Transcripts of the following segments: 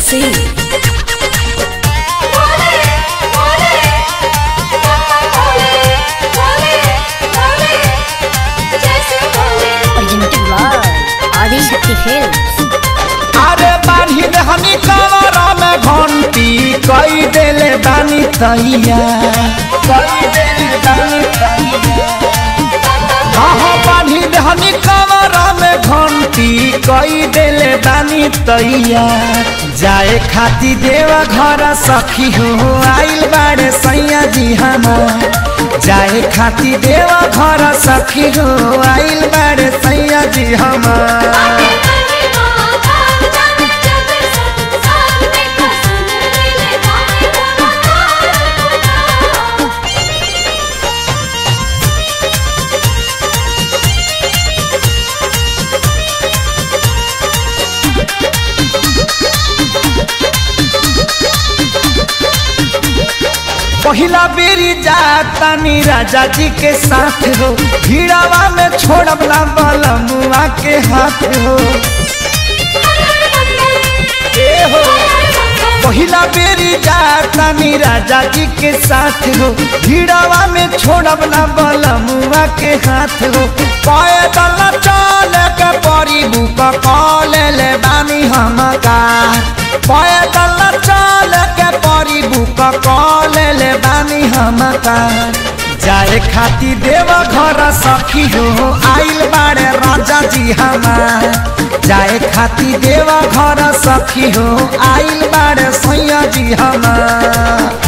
Singh. Originated by Adi Shakti Films. अरे बानी हनी कवरा में घंटी कई देले बानी तैया कई देले बानी तैया हाँ हाँ बानी हनी कवरा में घंटी कई देले बानी तैया जाए खाती देवा घर सखी हो आइल बाड़े सैया जी हमार जाए खाती देवा घर सखी हो आइल बाड़े सैया जी हमार पहिला बेरी जातानी राजा जी के साथ हो भीड़ावा में छोड़ब ना बलमुआ के हाथ हो ए हो पहिला बेरी जातानी राजा जी के साथ हो भीड़ावा में छोड़ब ना बलमुआ के हाथ हो पैदल चल के परी बुक कॉल ले बानी हम का पैदल चल के परी बुक कॉल ले बानी हम का जाए खाती देव घर सखी हो आइल बाड़े राजा जी हमार जाए खाती देव घर सखी हो आइल बाड़े सैया जी हमार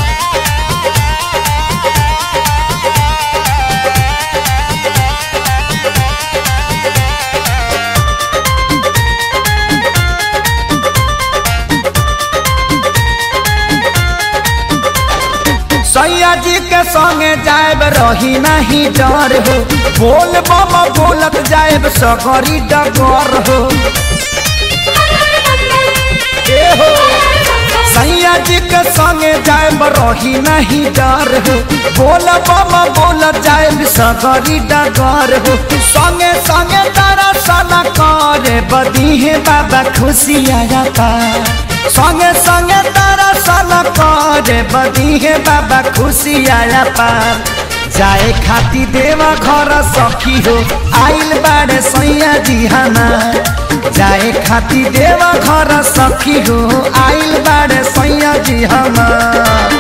सैया जी के संगे जाएब रही नहीं डर हो बोल बम बोलत जाएब सगरी डगर हो ए हो सैया जी के संगे जाएब रही नहीं डर हो बोल बम बोलत जाएब सगरी डगर हो संगे संगे तारा सना करे बदीहे बाबा खुशी आया पा संगे संगे तारा सन करे बदीहे बाबा खुशी आया पार जाए खाती देवा घर सखी हो आइल बाड़े सैया जी हमार जाए खाती देवा घर सखी हो आइल बाड़े सैया जी हमार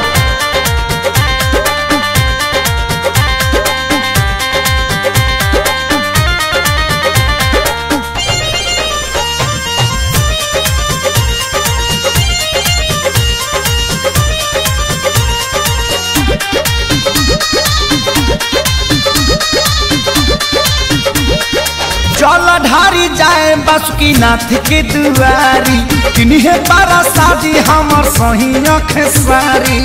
चल ढारी जाए बासुकी नाथ के दुआरी किन्हे पारा शादी हमर सही अख सारी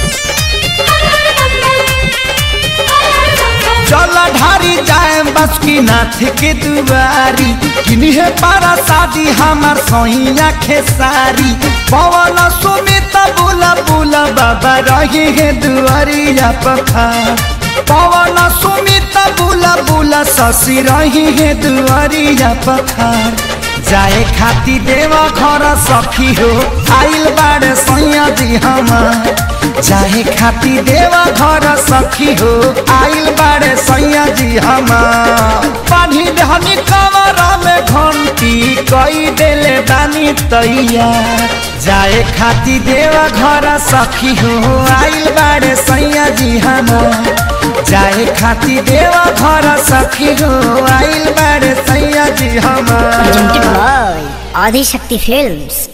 चल ढारी जाए बासुकी नाथ के दुआरी किन्हे पारा शादी हमर सही अख सारी पवन सुमित बुला बुला बाबा रही है दुआरिया पखार पवन सुमित बुला बुला शशि रही है दुआरिया पखार जाए खाती देवा घर सखी हो आइल बाड़े सैया जी हमार जाए खाती देवा घर सखी हो आइल बाड़े सैया जी हमार पानी धनी कमरा में घंटी कई देले बानी तैयार जाए खाती देवा घर सखी हो आइल बाड़े सैया जी हमार जाए खाती देवा घर सखी हो आइल बाड़े सैया जी हमार Originated by Adi Shakti Films.